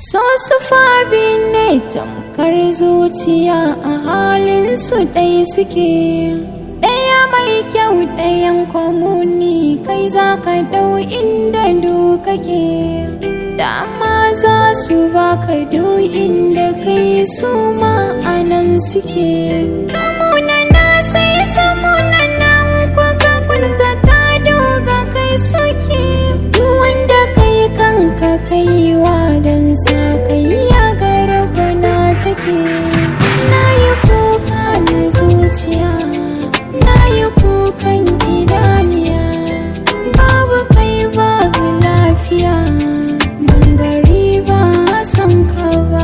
So su fabi ne tamkar zuciya a halin su ɗai suke ɗaya mai kyau ɗayan komuni kai za ka ɗau inda kake dama za su baka duk inda kai su ma'anan suke kamuna na sai samuna nan kwaka kunta ta doga kai suke duk wanda kai kanka kaiwa don sa kai ya garba na take na yi kuka na zuciya na yi kukan idaniya babu kai babu lafiya ban gari ba san ka ba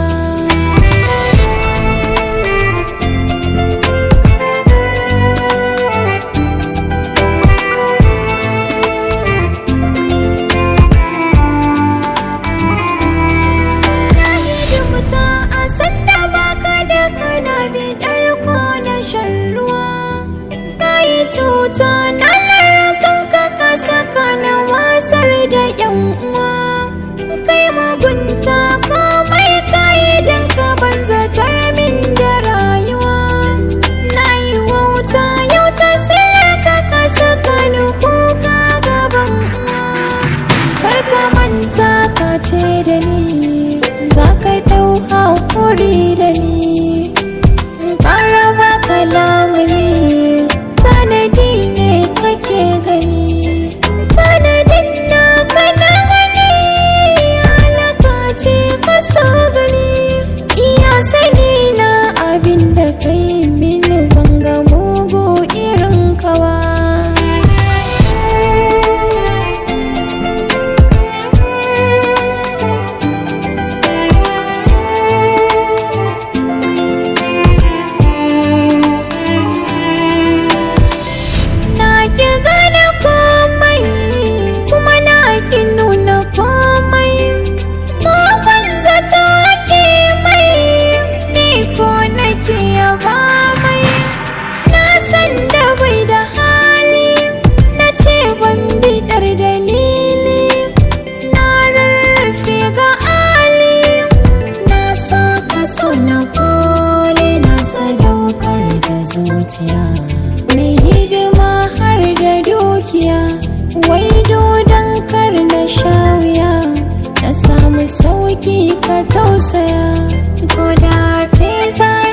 Na hidimta a sanda baka da kana bidar ko na shan ruwa Ka yi cuta na larakan ka ka saka na wasar da yan uwa Kai mugunta komai ka yi don ka banzatar min da rayuwa Na yi wauta yau ta sayar ka ka saka ni kuka gaban uwa Kar ka manta ka ce da ni za ka dau hakuri da ni in ƙara baka lamuni tanadi ne kake gani tanadin na kana gani halaka ce ka so gani iya sani na abin da kai mini banga mugu irin kawa Na ki gane komai kuma na ki nuna komai Makon zato ake mai ni ko nake yaba mai Na san da bai da hali na ce ban bidar dalili Na rarrafe ga ali na so ka so na kone na sadaukar da zuciya mai hidima har da dukiya wai dodon kar na sha wuya na samu sauki ka tausaya ko da ce za